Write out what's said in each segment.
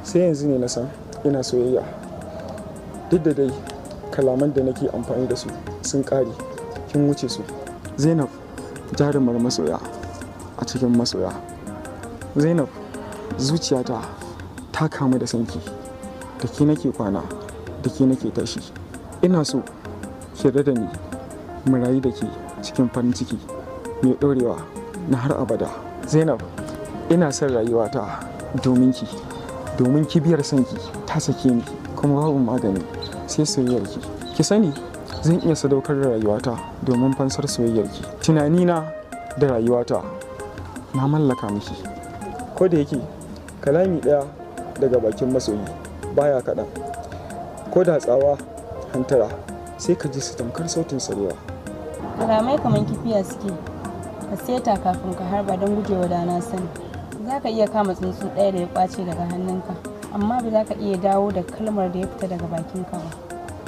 sai yanzu ne na san ina soyayya duk da dai kalaman da nake amfani da su sun ƙare kin wuce su zainab jarumar masoya a cikin masoya zainab zuciyata ta kamu da sanki da ke nake kwana da ke nake tashi ina so ki da ni mu rayu da ke cikin farin ciki mai ɗorewa na har abada zainab ina son rayuwata domin ki domin kibiyar sanki ta sake ni kuma babu magani sai soyayyarki ki sani zan iya sadaukar da rayuwata domin fansar soyayyarki tunanina da rayuwata na mallaka miki ko da yake kalami ɗaya daga bakin masoyi baya kaɗan ko da tsawa hantara sai ka ji su tamkar sautin sarewa kalamai kamar kifiya suke ka seta kafin ka harba don gujewa da na sani za ka iya kama tsuntsu ɗaya da ya kwace daga hannunka amma ba za ka iya dawo da kalmar da ya fita daga bakinka ba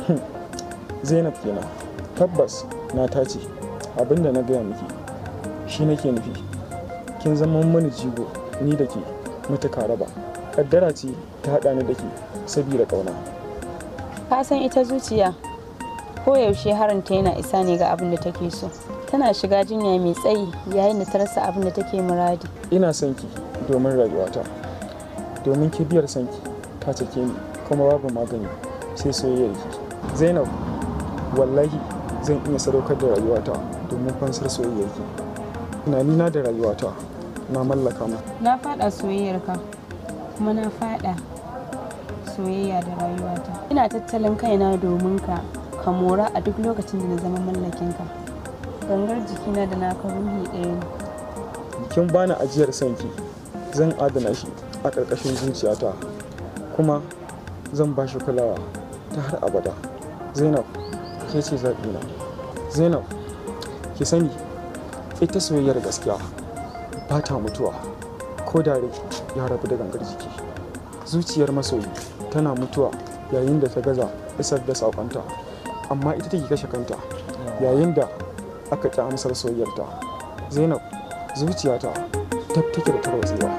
zainab kenan tabbas na tace abinda na gaya miki shi nake nufi kin zama mani jigo ni da ke matuka raba kaddara ce ta haɗa ni da ke saboda ƙauna ka san ita zuciya koyaushe haranta yana isa ne ga abin da take so tana shiga jinya mai tsayi yayin da ta rasa abin da take muradi ina son ki domin rayuwata domin kibiyar sanki ta cike ni kuma babu magani sai soyayyar ki zainab wallahi zan iya sadaukar da rayuwata domin fansar soyayyar ki tunanina da rayuwata na mallaka mu na fada soyayyarka kuma na fada soyayya da rayuwata ina tattalin kaina domin ka ka mora a duk lokacin da na zama mallakinka gangar jikina da naka ruhi ɗaya ne kin bani ajiyar sanki zan adana shi a ƙarƙashin zuciyata kuma zan ba shi kulawa ta har abada zainab ke ce zaɓina zainab ki sani ita soyayyar gaskiya ba ta mutuwa ko da rai ya rabu da gangar jiki zuciyar masoyi tana mutuwa yayin da ta gaza isar da saƙonta amma ita take kashe kanta yayin da aka ƙi amsar soyayyarta zainab zuciyata tab take da tarwatsewa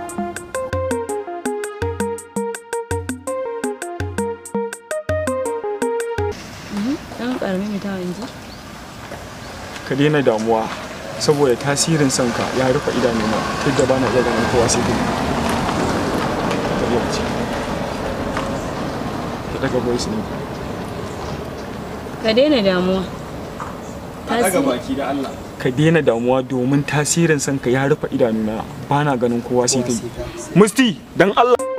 ɗan ƙarami mai tawa yanzu ka daina damuwa saboda tasirin sanka ya rufe idanuna ta yadda bana iya ganin kowa sai kai ka iya ce ka daga voice ne ka daina damuwa daga baki da Allah ka daina damuwa domin tasirin sanka ya rufe idanuna bana ganin kowa sai kai musti dan Allah